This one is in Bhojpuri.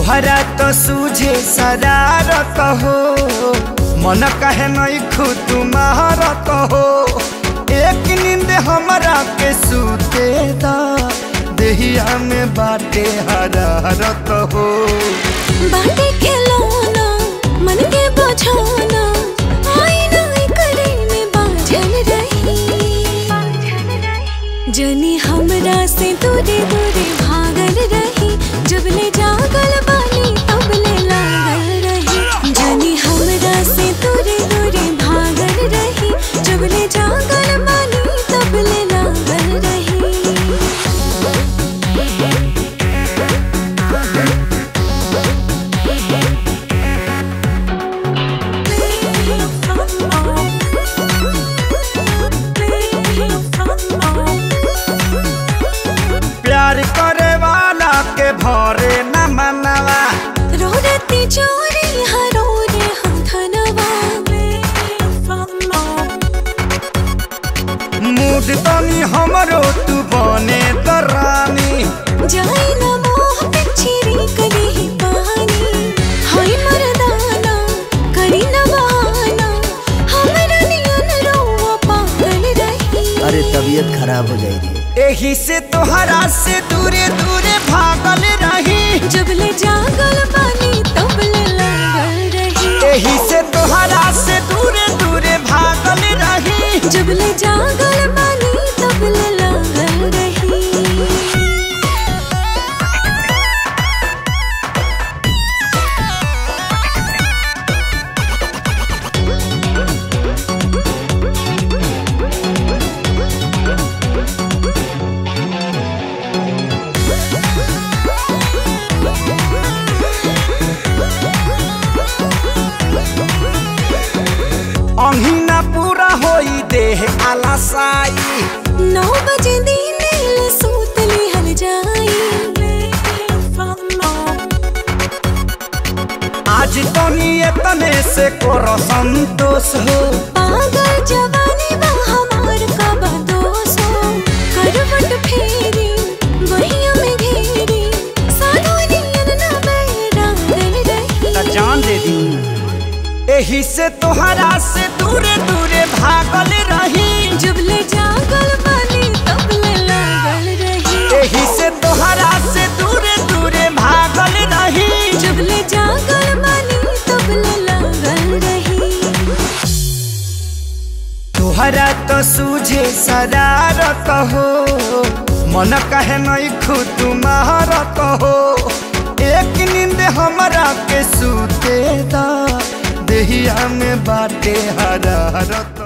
तोहरा तो सूझे शरारत हो मन कहे नहीं खू तुम्हारत हो एक नींद हमरा के सूते दा देहिया में बाटे हरारत हो बाटे खिलौना मन के बझाना आईना करे में बाझल रही जनी हमरा से दूरे दूरे भागल रही जब ले जागल बानी तब ले लागल रही जनी हमरा से दूरे दूरे भागल रही जब ले जागल बानी तब ले लागल रही प्यार करे वाला के भरे न मनवा रोरती चोरी हरो रे हम धनवा मूड तनी हमरो तू बने दरानी जाई न मोह पिछरी कली ही पानी हाय मरदाना करी न बहाना हमरा नियन रोवा पागल रही अरे तबीयत खराब हो जाएगी एही से तोहरा से दूरे दूरे भागल रही जब ले जागल बानी तब ले लागल रही एही से तोहरा से दूरे दूरे भागल रही जब ले जागल बानी तब ले लागल रही अहिना पूरा होई देह आलसाई नौ बजे दिन ले सूत लिहल जाई आज तनी एतने से कोरो संतोष हो पागल जवानी बा हमार का बदोस हो करवट फेरी बहिया में घेरी साधु नियन न बैरागल रही त जान दे दी एही से तोहरा से दूरे दूरे भागल रही जब ले जागल बानी तब ले लागल रही एही से तोहरा से दूरे दूरे भागल रही जब ले जागल बानी तब ले लागल रही तोहरा तो सूझे शरारत हो मन कहे नहीं खू तुम्हारत हो एक नींद हमरा के सूते दा देहिया में बाटे हरारत